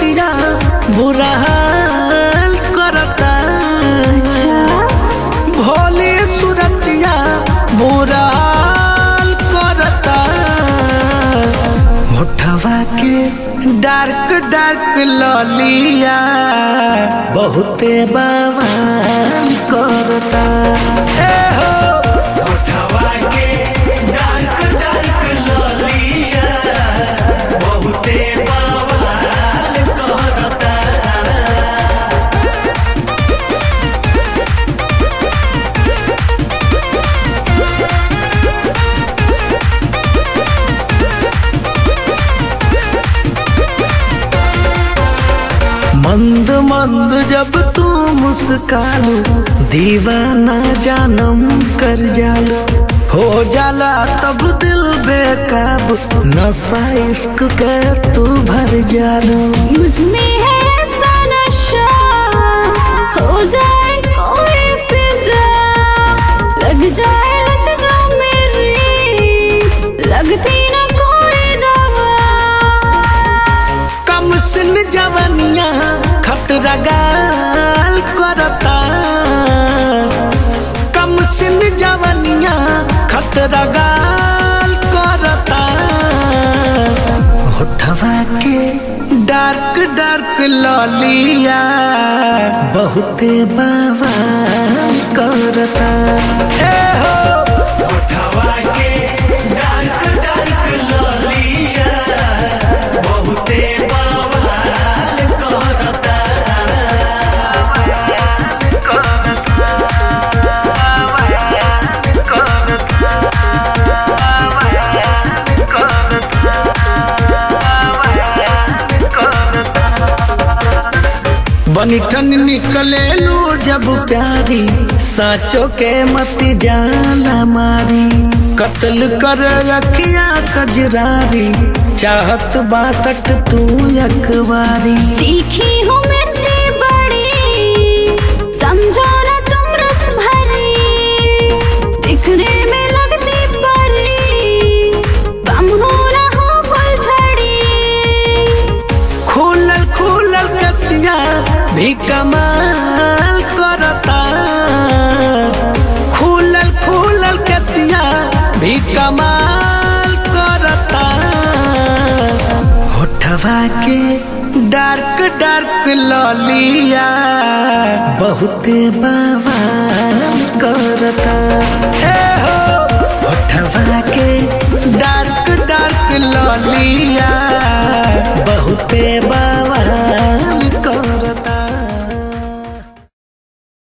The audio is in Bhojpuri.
सूरतिया बुरा हाल करता भोली सूरतिया बुरा हाल करता होठवा के डार्क डार्क ललिया बहुते बवाल करता ए हो होठवा के डार्क डार्क ललिया बहुते बवाल करता मंद मंद जब तू मुस्कालो दीवाना जानम कर जालो हो जाला तब दिल बेकाब नशा इश्क के तू भर जालो मुझ में है ऐसा नशा हो जाए कोई फिदा लग जाए लग जा मेरी लगती ना कोई दवा कम सिन जवनिया खतरा गाल करता कम सिन जवनिया खतरा गाल करता होठवा के डार्क डार्क ललिया बहुते बवाल करता ए हो होठवा के डार्क डार्क ललिया बहुते बवाल करता बनिठन निकले लू जब प्यारी साचो के मत जाला मारी कत्ल कर रखिया कजरारी चाहत बासठ तू यकवारी तीखी हूँ मिर्ची बड़ी समझो ना तुम रस भरी दिखने में लगती परी बम हो ना हो फुलझड़ी खुलल खुलल कसिया भी कमाल करता खुलल खुलल कसिया भी कमाल करता होठवा के डार्क डार्क ललिया बहुते बवाल करता ए हो होठवा के